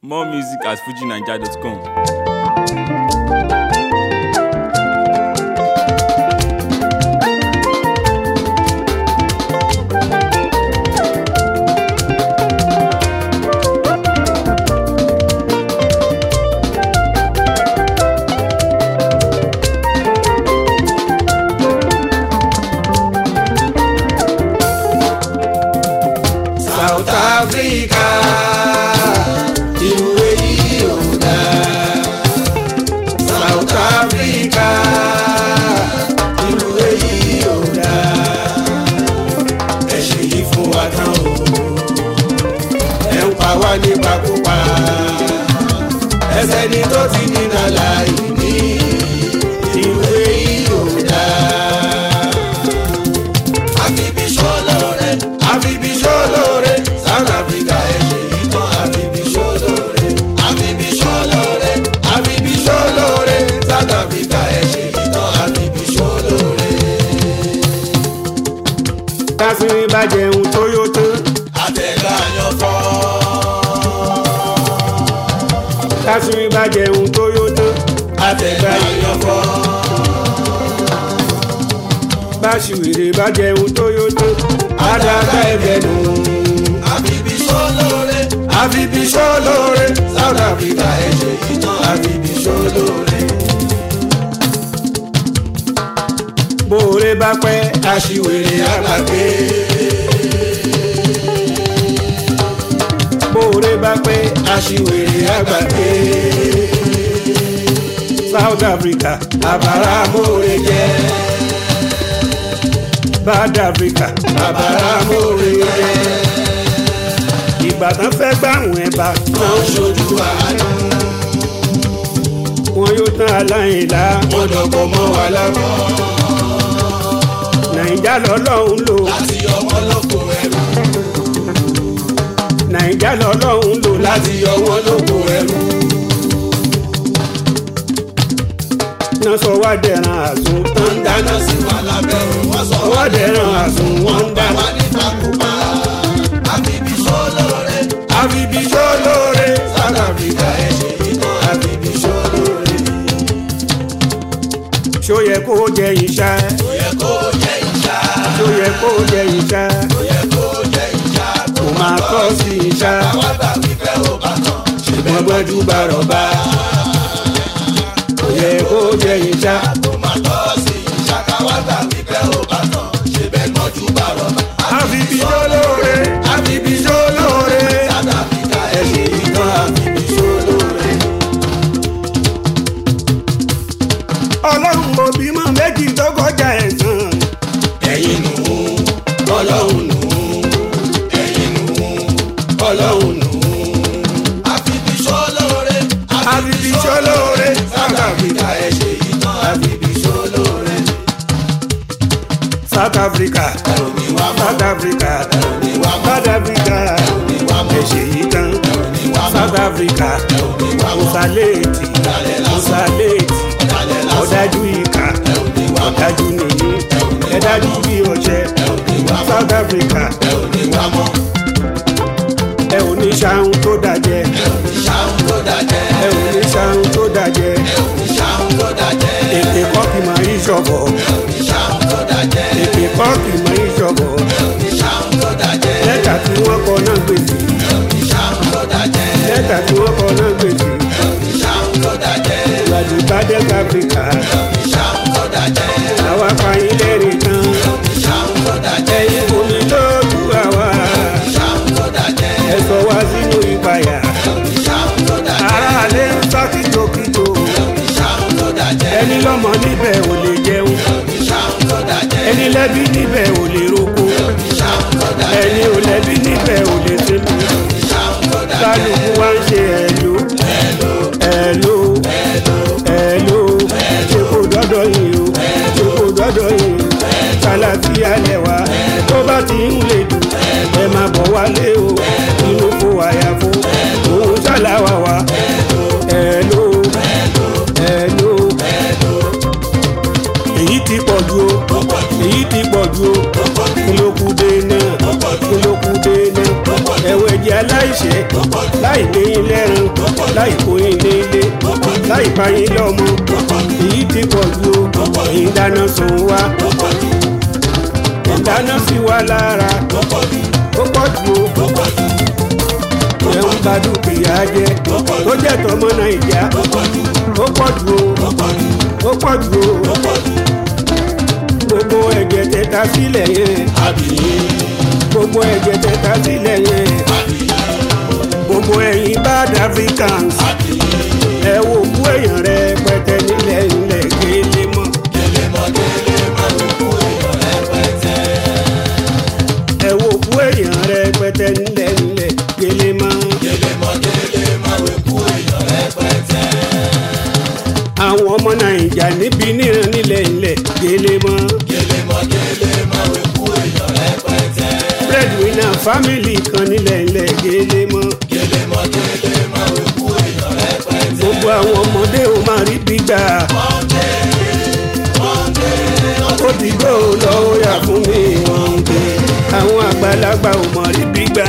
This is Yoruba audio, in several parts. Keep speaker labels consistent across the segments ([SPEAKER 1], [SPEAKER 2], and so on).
[SPEAKER 1] More music at fujinaija.com.
[SPEAKER 2] South Africa ìlú èyí ò dá. South Africa ìlú èyí ò dá. ẹ ṣe yìí fún wa tán o. ẹ ń pa wá nípakúpa. ẹsẹ̀ ni tó ti dínà láì ní. ìlú èyí ò dá àfibí ṣọlọ́rẹ́ àfibí ṣọlọ́rẹ́ South Africa ẹ̀ ṣe yìí tán àfibí ṣọlọ́rẹ́ àfibí ṣọlọ́rẹ́ àfibí ṣọlọ́rẹ́ South Africa ẹ̀ ṣe yìí tán àfibí ṣọlọ́rẹ́.
[SPEAKER 3] kásìrín bá jẹun tó yó tán
[SPEAKER 2] àtẹ̀gbà yan fọ́
[SPEAKER 3] kásìrín bá jẹun tó yó tán
[SPEAKER 2] àtẹ̀gbà yan fọ́
[SPEAKER 3] báṣìwèrè bá jẹun tó yó tán àdàgbà ẹ̀bẹ̀ nù.
[SPEAKER 2] àfibí ṣọlọ́rẹ́ àfibí ṣọlọ́rẹ́ South Africa ẹ̀ ṣe yìí tán àfibí ṣọlọ́rẹ́.
[SPEAKER 3] bóore bá pẹ́
[SPEAKER 2] aṣiwèrè àgbàgbé.
[SPEAKER 3] bóore bá pẹ́
[SPEAKER 2] aṣiwèrè àgbàgbé.
[SPEAKER 3] South Africa
[SPEAKER 2] àbára mòore jẹ́.
[SPEAKER 3] Bad Africa
[SPEAKER 2] àbára mòore jẹ́.
[SPEAKER 3] ìbàdàn fẹ́ gbàrún ẹ̀ bá
[SPEAKER 2] wọ́n ṣojú àánú.
[SPEAKER 3] wọn yóò tán aláìlá
[SPEAKER 2] wọ́n dọ̀kọ̀ mọ́ wa lábọ́.
[SPEAKER 3] nàìjà lọ́lọ́run lò
[SPEAKER 2] láti yọ wọ́n lóko ẹrú.
[SPEAKER 3] nàìjà lọ́lọ́run lò láti
[SPEAKER 2] láti yọ wọ́n lóko ẹrú.
[SPEAKER 3] náà sọ wá dẹ̀ràn àsùn tán
[SPEAKER 2] wọ́n ń dáná sí wa lábẹ́ wọ́n sọ
[SPEAKER 3] wá dẹ̀ràn àsùn wọ́n ń dá
[SPEAKER 2] wá ní takùpá. àfibí ṣọlọ́rẹ́
[SPEAKER 3] àfibí sólóore
[SPEAKER 2] South Africa ẹ̀ ṣe yìí tán àfibí ṣọlọ́rẹ́.
[SPEAKER 3] ṣó yẹ kó jẹ ìṣá
[SPEAKER 2] ó yẹ kó jẹ́ ìṣá.
[SPEAKER 3] ṣó yẹ kó jẹ ìṣá
[SPEAKER 2] ó yẹ kó jẹ́ ìṣá.
[SPEAKER 3] kò máa tọ́ sí ìṣá
[SPEAKER 2] àwa gbà wípé ó bá tán. ṣe
[SPEAKER 3] wọn gbọ́dú bá rọ̀bá kò yẹ kó jẹ ìṣá
[SPEAKER 2] tó máa tọ́ sí ìṣá káwá gbà wípé ó bá tán. ṣe bẹ́ẹ̀ mọ́jú bá rọ̀bà.
[SPEAKER 3] àfibí sólóore àfibí sólóore
[SPEAKER 2] South Africa ẹ̀ ṣe ìtàn àfibí ṣolóore.
[SPEAKER 3] ọlọ́run kò bímọ méjì tó kọjá ẹ̀sán
[SPEAKER 2] ẹ̀yin nù ú ọlọ́run nù ú ẹ̀yin nù ú ọlọ́run nù ú. àfibí ṣolóore
[SPEAKER 3] àfibí sólóore
[SPEAKER 2] South Africa ẹ̀ ṣe ìtàn àfibí ṣolóore.
[SPEAKER 3] South Africa
[SPEAKER 2] òní wá mọ́
[SPEAKER 3] South Africa
[SPEAKER 2] òní wá mọ́
[SPEAKER 3] South Africa
[SPEAKER 2] òní wá mọ́
[SPEAKER 3] ẹ̀ṣẹ̀ yìí tán
[SPEAKER 2] òní wá mọ́
[SPEAKER 3] South Africa
[SPEAKER 2] òní wá mọ́
[SPEAKER 3] mùsàlẹ́ẹ̀tì mùsàlẹ́ẹ̀tì
[SPEAKER 2] ọ̀dàlẹ̀ lásán
[SPEAKER 3] ọ̀dájú ìkà
[SPEAKER 2] òní wá mọ́
[SPEAKER 3] ọ̀dájú nìyí ẹ̀dájú bí ọ̀ṣẹ́
[SPEAKER 2] òní wá mọ́
[SPEAKER 3] South Africa
[SPEAKER 2] òní wá mọ́
[SPEAKER 3] ẹ ò ní ṣàhùn tó dàjẹ́
[SPEAKER 2] òní ṣàhùn tó dájẹ́
[SPEAKER 3] ẹ ò ní ṣàhùn tó dàjẹ́
[SPEAKER 2] òní ṣàhùn tó dájẹ́
[SPEAKER 3] èpè kọ́kì máa ń ṣọ̀bọ̀
[SPEAKER 2] òní ṣàhùn tó dájẹ́
[SPEAKER 3] èpè kọ́kì máa ń ṣọ̀bọ̀
[SPEAKER 2] òní ṣàhùn tó dájẹ́
[SPEAKER 3] lẹ́tà tí wọ́n kọ náà gbèsè
[SPEAKER 2] òní ṣàhùn tó dájẹ́
[SPEAKER 3] lẹ́tà tí wọ́n kọ náà gbèsè
[SPEAKER 2] òní ṣàhùn tó dájẹ́
[SPEAKER 3] ìwádìí bá dẹ́ka áfíríkà
[SPEAKER 2] òní ṣàhùn tó dájẹ́
[SPEAKER 3] àwa fàyín lẹ́rìí tán
[SPEAKER 2] òní ṣàhùn tó dájẹ́
[SPEAKER 3] ẹ̀yin kò ní lójú àwa
[SPEAKER 2] ṣàhùn tó dájẹ́
[SPEAKER 3] ẹ sọ wá sínú ìpayà
[SPEAKER 2] òní ṣàhùn tó dájẹ́
[SPEAKER 3] aráalé ń sá kìjokìjo
[SPEAKER 2] òní ṣàhùn tó dájẹ́
[SPEAKER 3] ẹni lọ́mọ níbẹ̀ ò lè jẹun
[SPEAKER 2] òní ṣàhùn tó dájẹ́
[SPEAKER 3] ẹni lẹ́bí níbẹ̀ ò lè roko
[SPEAKER 2] òní ṣàhùn tó dájẹ́
[SPEAKER 3] ẹni ò lẹ́bí níbẹ̀ ò lè sẹ́nu
[SPEAKER 2] òní ṣàhùn tó dájẹ́
[SPEAKER 3] kálukú wá ń ṣe ẹ̀lò ẹ̀lò ẹ̀lò ṣe kò dọ́dọ̀ yìí o ṣe kò dọ́dọ̀ yìí o kàlàfíà lẹ́wà tó bá ti ń lè dùn ẹ máa bọ̀ wálé o inú kó àyàfó òun ṣàlàwà wá ẹ̀lò ẹ̀lò èyí ti pọ̀ ju o èyí ti pọ̀ ju o kí ló kù dé náà kí ló kù dé náà ẹ̀wẹ̀ jẹ́ aláìṣẹ̀ láì ní ilé ẹran láì kóyin nílé láì báyìí lọ́mọ èyí ti pọ̀ ju o èyí dáná sun wa ìdáná sí wa lára ó pọ̀ ju o ẹ̀ ń ba dúkìá jẹ́ tó jẹ́ tọmọ nàìjà ó pọ̀ ju o ó pọ̀ ju o gbogbo ẹ̀jẹ̀ tẹ̀ta sílẹ̀ yẹn gbogbo ẹ̀jẹ̀ tẹ̀ta sílẹ̀ yẹn gbogbo ẹ̀yin bad africans ẹ wo kú èèyàn rẹ pẹtẹ nílẹ̀ nílẹ̀ gélé mọ́. ẹ wo kú èèyàn rẹ pẹtẹ nílẹ̀ nílẹ̀ gélé mọ́. àwọn ọmọ nàìjà níbi níran nílẹ̀ nílẹ̀ gélé mọ́. breadwinner family kan nílẹ̀ nílẹ̀ gélé mọ́. gbogbo àwọn ọmọdé ò máa rí gbígbà. ó ti gbó lọ́wọ́ yà fún mi wọ́n ń gbé. àwọn àgbàlagbà ò mọ̀ rí gbígbà.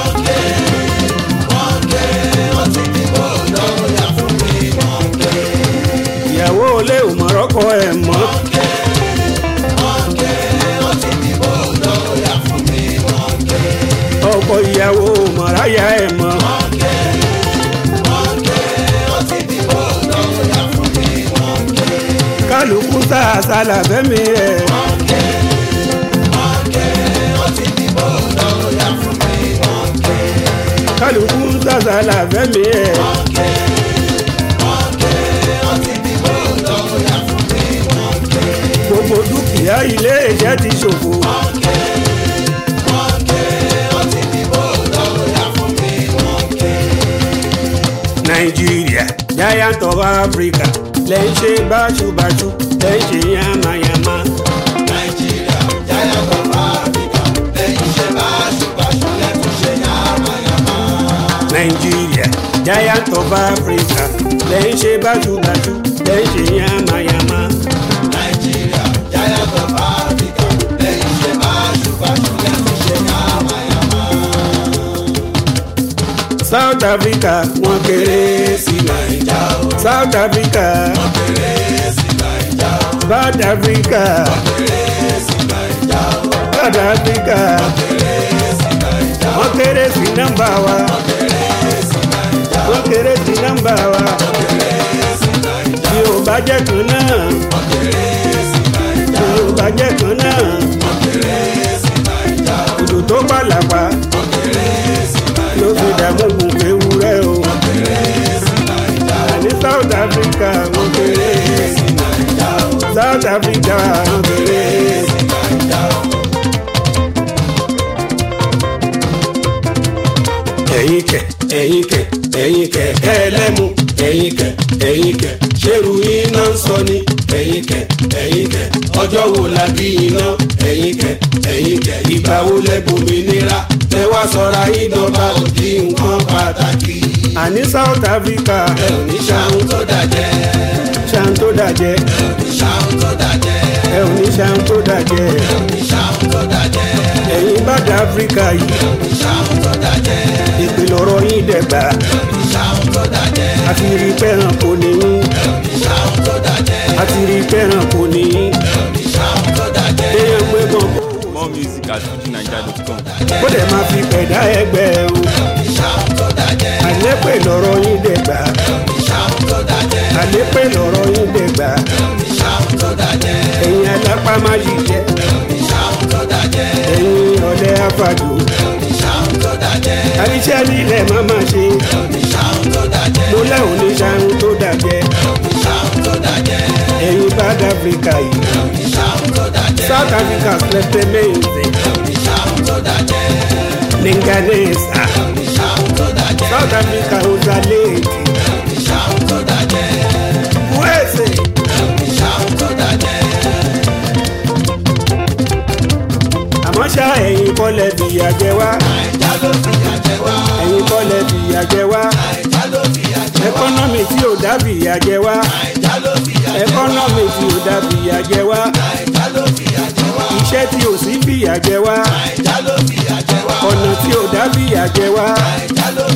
[SPEAKER 3] ìyàwó olè ò mọ̀ rọ́kọ ẹ̀ mọ́. ọkọ ìyàwó ò mọ̀ ráyà ẹ̀ mọ́. kálukú tá a sálà fẹ́mi ẹ̀. kálukú tá a sálà fẹ́mi ẹ̀. gbogbo dúkìá ilé iṣẹ́ ti ṣòfò. nàìjíríà giant of africa lẹ́ ń ṣe báṣubàṣu lẹ́ ń ṣe yamayama. nàìjíríà giant of africa lẹ́ ń ṣe báṣubàṣu lẹ́ ń ṣe yamayama. south africa wọ́n kéré sí naija o. south africa wọ́n kéré sí naija o. south africa wọ́n kéré sí naija o. south africa wọ́n kéré sí naija o. wọ́n kéré sí nọ́mbà wa. wọ́n kéré sí naija o. wọ́n kéré sí nọ́mbà wa. wọ́n kéré sí naija o. bí o bá jẹ́ kan náà. wọ́n kéré sí naija o. bí o bá jẹ́ kan náà. wọ́n kéré sí naija o. òdò tó pàlàpà. wọ́n kéré sí naija o. ló fi dààmú gùn ewúrẹ́ o. wọ́n kéré sí naija o. àní south africa wọ́n kéré sí naija o. south africa wọ́n kéré sí naija o. ẹ̀yin kẹ̀ ẹ̀yin kẹ̀ ẹ̀yin kẹ̀ ẹlẹ́mu ẹ̀yin kẹ̀ ẹ̀yin kẹ̀ ṣerú iná ń sọ ni ẹ̀yin kẹ̀ ẹ̀yin kẹ̀ ọjọ́ wo la bí iná ẹ̀yin kẹ̀ ẹ̀yin kẹ̀ ìgbà wo lẹ́gbòmìnira ẹ wá sọra ìdọ́gba òdì nǹkan pàtàkì. àní south africa ẹ ò ní ṣàwọn tó dàjẹ́. ṣàwọn tó dàjẹ́. ẹ ò ní ṣàwọn tó dàjẹ́. ẹ ò ní ṣàwọn tó dàjẹ́. ẹ ò ní ṣàwọn tó dàjẹ́. ẹ̀yin bá dá áfíríkà yìí. ẹ ò ní ṣàwọn tó dàjẹ́. ìpìlẹ̀ ọ̀rọ̀ yín dẹ̀gbà. ẹ ò ní ṣàwọn tó dàjẹ́. àti rí pẹ́ràn kò ní yín. ẹ ò ní ṣàwọn tó dàjẹ́. àti rí pẹ́ràn kò ní yín. ẹ ò ní ṣàwọn tó dàjẹ́. èèyàn gbé gan kó
[SPEAKER 1] More music at fujinaija.com.
[SPEAKER 3] ó lè máa fi pẹ̀dá ẹgbẹ́ o. àlépè lọ̀rọ̀ yín dẹ̀gbà. àlépè lọ̀rọ̀ yín dẹ̀gbà. ẹ̀yin alápá má ṣiṣẹ́. ẹ̀yin ọ̀lẹ́ àfàdù. àríṣẹ́ nílẹ̀ má má ṣe. mo lẹ́hùn ní ṣàrùn tó dàjẹ́. ẹ̀yin bad africa yìí. south africa slept amazing. Linganesa. South Africa Ozaleti. Kwese. Àmọ́ ṣá ẹ̀yin kọ́lẹ̀ fìyà jẹ wá. Ẹ̀yin kọ́lẹ̀ fìyà jẹ wá. Ẹkọ́nọ́mì tí ò dá fìyà jẹ wá. Ẹkọ́nọ́mì tí ò dá fìyà jẹ wá. Iṣẹ́ tí ò sí fìyà jẹ wá. Ọ̀nà tí ò dá fìyà jẹ wá.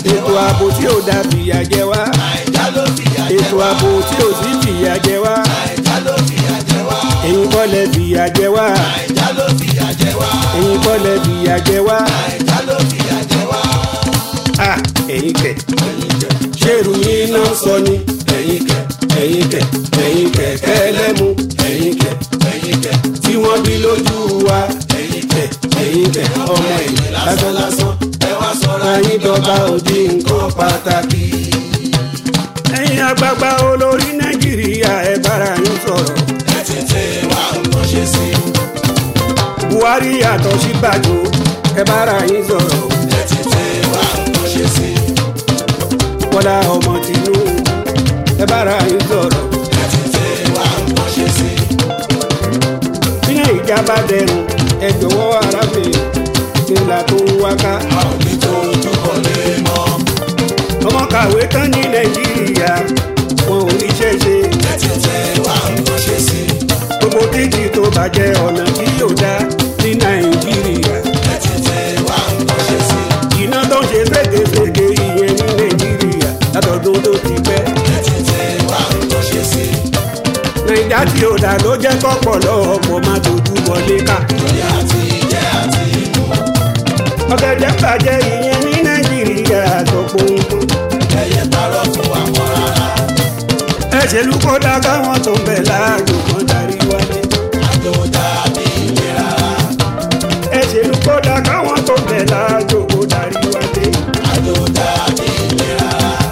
[SPEAKER 3] ètò ààbò tí ò dá fìyà jẹ wá
[SPEAKER 2] Nàìjà ló fìyà jẹ
[SPEAKER 3] ètò
[SPEAKER 2] wá.
[SPEAKER 3] ààbò tí ò sí fìyà jẹ wá
[SPEAKER 2] Nàìjà ló fìyà jẹ wá.
[SPEAKER 3] ẹ̀yin kọ́lẹ̀ fìyà jẹ wá
[SPEAKER 2] Nàìjà ló fìyà jẹ wá.
[SPEAKER 3] ẹ̀yin kọ́lẹ̀ fìyà jẹ wá
[SPEAKER 2] Nàìjà ló fìyà jẹ wá.
[SPEAKER 3] à ẹ̀yin kẹ̀ ṣèrú yín náà sọ ni ẹ̀yin kẹ̀ ẹ̀yin kẹ̀ ẹ̀yin kẹ̀ kẹ́lẹ́mu ẹ̀yin kẹ̀
[SPEAKER 2] Ẹ̀yin kẹ̀,
[SPEAKER 3] tí wọ́n bí lójú wa ẹ̀yin kẹ̀ ẹ̀yin kẹ̀ ọmọ ẹ̀yìn lásán lásán
[SPEAKER 2] ẹ wá sọ̀rọ̀
[SPEAKER 3] ayín dọ́gba òdi nǹkan pàtàkì. ẹ̀yin àgbààgbà olórí nàìjíríà ẹ bára yín sọ̀rọ̀
[SPEAKER 2] ẹ tètè wá nǹkan ṣe sí.
[SPEAKER 3] buhari yàtọ̀ sí bàjọ́ ẹ bára yín sọ̀rọ̀
[SPEAKER 2] Ẹ tètè wá nǹkan ṣe sí.
[SPEAKER 3] bọ́lá ọmọ tìǹbù ẹ bára yín sọ̀rọ̀
[SPEAKER 2] Ẹ tètè wá nǹkan ṣe sí.
[SPEAKER 3] bí nàìjà bá dẹrùn ẹ jọ̀wọ́ arábìnrin nílà tó ń wáká
[SPEAKER 2] A ò ní tó ojú kan lé mọ́.
[SPEAKER 3] ọmọ kàwé tán ní nàìjíríà wọn ò ríṣẹ́ ṣe
[SPEAKER 2] Ẹ tètè wá nǹkan ṣe sí.
[SPEAKER 3] gbogbo títì tó bàjẹ́ ọ̀nà tí yóò dá ní nàìjíríà
[SPEAKER 2] Ẹ tètè wá nǹkan ṣe sí.
[SPEAKER 3] iná tó ń ṣe ségesège ìyẹn ní nàìjíríà látọdún tó ti pẹ́
[SPEAKER 2] Ẹ tètè wá nǹkan ṣe sí.
[SPEAKER 3] nàìjà tí ó dà ló jẹ́ kọ́pọ̀ lọ́ọ̀pọ̀ má dojú wọlé ká
[SPEAKER 2] Lórí àti jẹ àti mu.
[SPEAKER 3] ọ̀gẹ̀dẹ̀ bàjẹ́ ìyẹn ní nàìjíríà àtọ̀pọ̀ nǹkan
[SPEAKER 2] Ẹyẹ parọ́ fún àwọn rárá.
[SPEAKER 3] ẹ̀ṣẹ̀lú kódà káwọn tó ń bẹ̀ láàjò kan darí wálé
[SPEAKER 2] Àjò dàbí ìlera.
[SPEAKER 3] ẹ̀ṣẹ̀lú kódà káwọn tó ń bẹ̀ láàjò kan darí wálé
[SPEAKER 2] Àjò dàbí ìlera.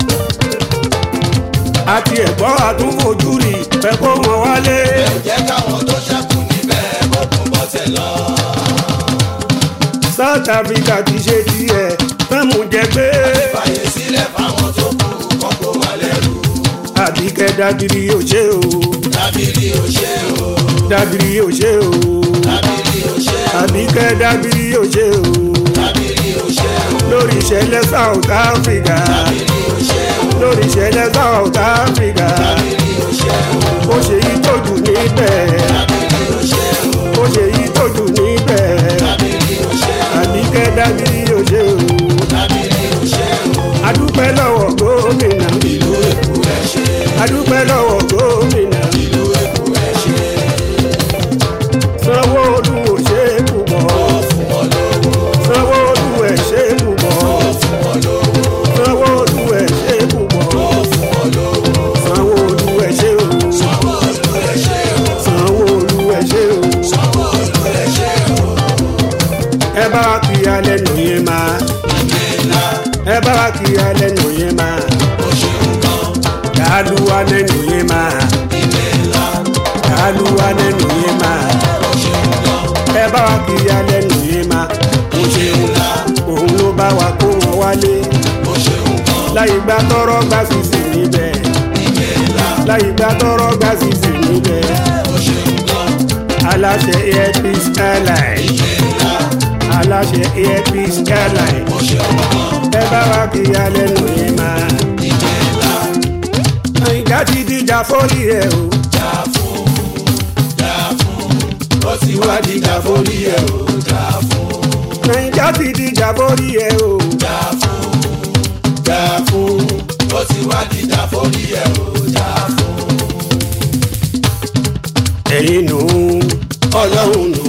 [SPEAKER 3] àti ẹ̀gbọ́n àtúnfojú rí fẹ́ kó wọn wálé
[SPEAKER 2] Ẹ jẹ́ káwọn tó ṣẹ́kù níbẹ̀ kó tún bọ́sẹ̀ lọ.
[SPEAKER 3] south africa ti ṣe tiẹ̀ fẹ́mú jẹ pé
[SPEAKER 2] Fàyè sílẹ̀ fáwọn tó kù kọ́kọ́ wà lẹ́rù.
[SPEAKER 3] àbíkẹ́ dábìrì yóò ṣe o
[SPEAKER 2] Dábìrì ò ṣe o.
[SPEAKER 3] dábìrì yóò ṣe o
[SPEAKER 2] Dábìrì ò ṣe o.
[SPEAKER 3] àbíkẹ́ dábìrì yóò ṣe o
[SPEAKER 2] Dábìrì ò ṣe o.
[SPEAKER 3] lórí ìṣẹ̀lẹ̀ south africa
[SPEAKER 2] Dábìrì ò ṣe o.
[SPEAKER 3] lórí ìṣẹ̀lẹ̀ south africa
[SPEAKER 2] Dábìrì ò ṣe o.
[SPEAKER 3] ó ṣe yí tójú níbẹ̀
[SPEAKER 2] Dábìrì ò ṣe o.
[SPEAKER 3] ó ṣe yí tójú níbẹ̀
[SPEAKER 2] Dábìrì ò ṣe o.
[SPEAKER 3] àbíkẹ́ dábìrì yóò ṣe o
[SPEAKER 2] Dábìrì ò ṣe o.
[SPEAKER 3] adúpẹ́ lọ́wọ́ gómìnà
[SPEAKER 2] Ìlú Èkó ẹ ṣe.
[SPEAKER 3] adúpẹ́ lọ́wọ́ gómìnà
[SPEAKER 2] Ìlú Èkó ẹ ṣe.
[SPEAKER 3] sanwó-olu ò ṣe é púpọ̀
[SPEAKER 2] Ó fún wọn lówó.
[SPEAKER 3] sanwó-olu ẹ̀ ṣe é púpọ̀
[SPEAKER 2] Ó fún wọn lówó.
[SPEAKER 3] sanwó-olu ẹ̀ ṣe é púpọ̀
[SPEAKER 2] Ó fún wọn lówó.
[SPEAKER 3] sanwó-olu ẹ̀ ṣe o
[SPEAKER 2] Sanwó-Olú ẹ ṣe o.
[SPEAKER 3] sanwó-olu ẹ̀ ṣe o
[SPEAKER 2] Sanwó-Olú ẹ ṣe o.
[SPEAKER 3] ẹ bá wa kí alẹ́ nù yẹn máa
[SPEAKER 2] Ìgbéńlá
[SPEAKER 3] ẹ bá wa kí alẹ́ nù yẹn máa
[SPEAKER 2] ó ṣe nǹkan.
[SPEAKER 3] yàlúwa lẹ́nu yẹn máa
[SPEAKER 2] Ìgbéńlá
[SPEAKER 3] yàlúwa lẹ́nu yẹn máa
[SPEAKER 2] ó ṣe nǹkan.
[SPEAKER 3] ẹ bá wa kí alẹ́ nù yẹn máa
[SPEAKER 2] Ó ṣe ńlá
[SPEAKER 3] òun ló bá wa kó wọn wálé
[SPEAKER 2] ó ṣe nǹkan.
[SPEAKER 3] láyé gbá tọrọ gbá sísè níbẹ̀
[SPEAKER 2] Ìgbéńlá
[SPEAKER 3] láyé gbá tọrọ gbá sísè níbẹ̀
[SPEAKER 2] ó ṣe nǹkan.
[SPEAKER 3] aláṣẹ airpeace airline
[SPEAKER 2] Ìgbéńlá
[SPEAKER 3] aláṣẹ airpeace airline
[SPEAKER 2] ó ṣe nǹkan.
[SPEAKER 3] ẹ bá wa kí alẹ́ nù yẹn máa
[SPEAKER 2] Ìgbéńlá
[SPEAKER 3] àyíká ti dìjà fórí ẹ o
[SPEAKER 2] jà fún jà fún. Ó ti wá dìjà forí ẹ̀ o. Jà fún
[SPEAKER 3] àyíká ti dìjà fórí ẹ o
[SPEAKER 2] jà fún jà fún. Ó ti wá dìjà forí ẹ̀ o. Jà fún
[SPEAKER 3] ẹ̀yin nù ọlọ́run nù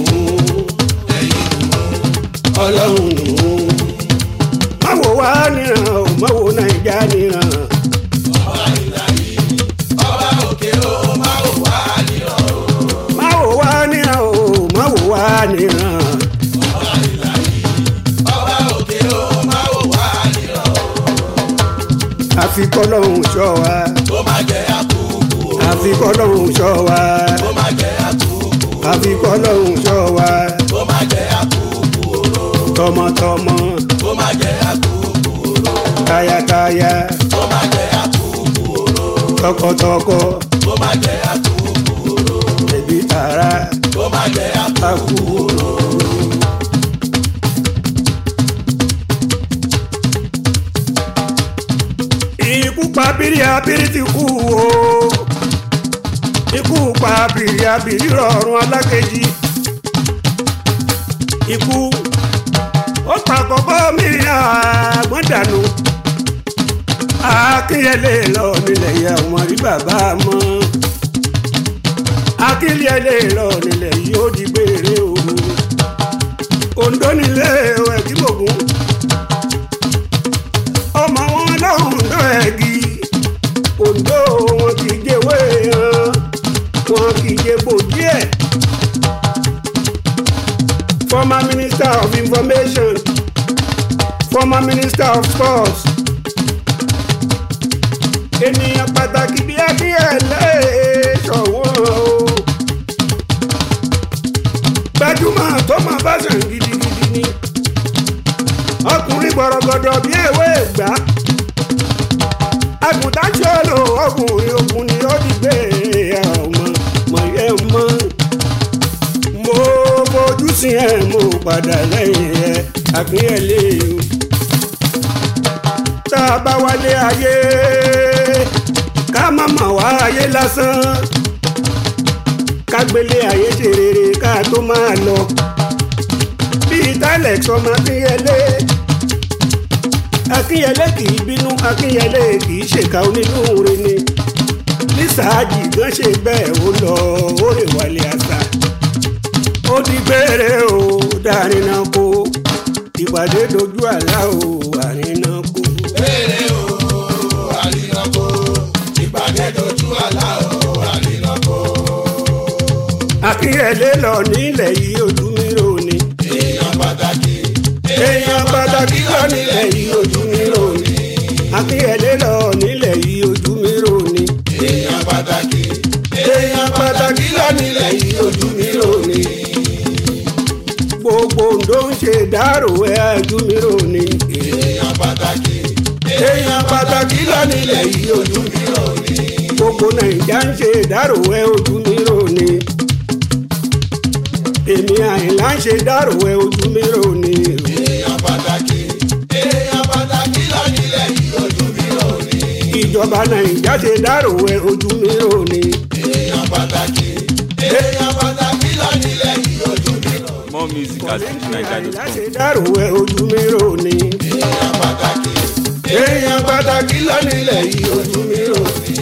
[SPEAKER 3] ọlọ́run nù. má wo wá níran o má wo nàìjà níran
[SPEAKER 2] ọba ìlàyé. Ọba òkè o máa wò wá nírọ̀ o.
[SPEAKER 3] má wo wá níran o má wo wá níran.
[SPEAKER 2] Ọba ìlàyé. Ọba òkè o máa wò wá nírọ̀ o.
[SPEAKER 3] àfi kọ́lọ́hún ṣọ́ wa
[SPEAKER 2] Ó máa jẹ́ àkókò o.
[SPEAKER 3] àfi kọ́lọ́hún ṣọ́ wa
[SPEAKER 2] Ó máa jẹ́ àkókò.
[SPEAKER 3] àfi kọ́lọ́hún ṣọ́ wa
[SPEAKER 2] Ó máa jẹ́ àkókò o.
[SPEAKER 3] tọmọtọmọ
[SPEAKER 2] Ó máa jẹ́ àkókò o.
[SPEAKER 3] tayataya
[SPEAKER 2] Ó máa jẹ́ àkókò o.
[SPEAKER 3] tọkọtọkọ
[SPEAKER 2] Ó máa jẹ́ àkókò o.
[SPEAKER 3] ẹbí tara
[SPEAKER 2] Ó máa jẹ́ àkókò
[SPEAKER 3] àkú.
[SPEAKER 2] o.
[SPEAKER 3] ikú pa bírí abírí ti kú o ikú pa bírí abírí rọrùn alákejì ikú ó pa kọ́kọ́ mi àgbọ̀n dànù akínyẹlé lọ nílẹ̀ yẹ ọmọ rí bàbá mọ́ akínyẹlé lọ nílẹ̀ yìí ó di gbére o Oǹdó nílé ẹ̀dínmọ̀gún ọmọ wọn lọ́hùn lọ́ ẹ̀gì Oǹdó wọn kì í jẹ́wé hàn wọn kì í jẹ́bò díẹ̀ former minister of information former minister of sports ènìyàn pàtàkì bí akínyẹlé ṣọ̀wọ́n o gbajúmọ̀ tó máa bá sàn gidigidi ni ọkùnrin gbọ̀rọ̀gọ̀dọ̀ bí ewé ìgbà àgùntàn ṣòro ọkùnrin ogun ni ó ti gbé ọmọ mọ̀yẹ́ mọ́ mo fojú sí ẹ mo padà lẹ́yìn ẹ àkínyẹ̀lé o tá a bá wálé ayé ká má mà wá ayé lásán kágbélé ayé ṣe rere ká tó máa lọ bíi tálẹ̀x ọmọ akínyẹlé akínyẹlé kì í bínú akínyẹlé kì í ṣèkà onínúure ni lísàájì gan ṣe bẹ́ẹ̀ ó lọ ó rè wálé àṣà ó di gbére o dárinà kó ìpàdé dojú àlá o àrinà kó.
[SPEAKER 2] Béèrè o, àrínàkó. Ìpàdé dojú àlá o, àrínàkó.
[SPEAKER 3] akínyẹlé lọ nílẹ̀ yìí ojú mi rò ní.
[SPEAKER 2] Èèyàn pàtàkì.
[SPEAKER 3] èèyàn pàtàkì lọ nílẹ̀ yìí ojú mi rò ní. akínyẹlé lọ nílẹ̀ yìí ojú mi rò ní.
[SPEAKER 2] Èèyàn pàtàkì.
[SPEAKER 3] èèyàn pàtàkì lọ nílẹ̀ yìí ojú mi rò ní. gbogbo Oǹdó ń ṣe dárò ẹ ojú mi rò ní.
[SPEAKER 2] Èèyàn pàtàkì.
[SPEAKER 3] èèyàn pàtàkì lọ nílẹ̀ yìí ojú mi rò ní. gbogbo Nàìjà ń ṣe dárò ẹ ojú mi rò ní. èmi Àyìnlá ń ṣe dárò ẹ ojú mi rò ní.
[SPEAKER 2] Èèyàn pàtàkì. Èèyàn pàtàkì lọ nílẹ̀ yìí ojú mi rò ní.
[SPEAKER 3] ìjọba Nàìjà ṣe dárò ẹ ojú mi rò ní.
[SPEAKER 2] Èèyàn pàtàkì. Èèyàn pàtàkì lọ nílẹ̀ yìí ojú mi rò ní.
[SPEAKER 1] More music at
[SPEAKER 3] Àyìnlá
[SPEAKER 1] fujininja.com.
[SPEAKER 3] ṣe dárò ẹ ojú mi rò ní.
[SPEAKER 2] Èèyàn pàtàkì.
[SPEAKER 3] èèyàn pàtàkì lọ nílẹ̀ yìí ojú mi rò ní.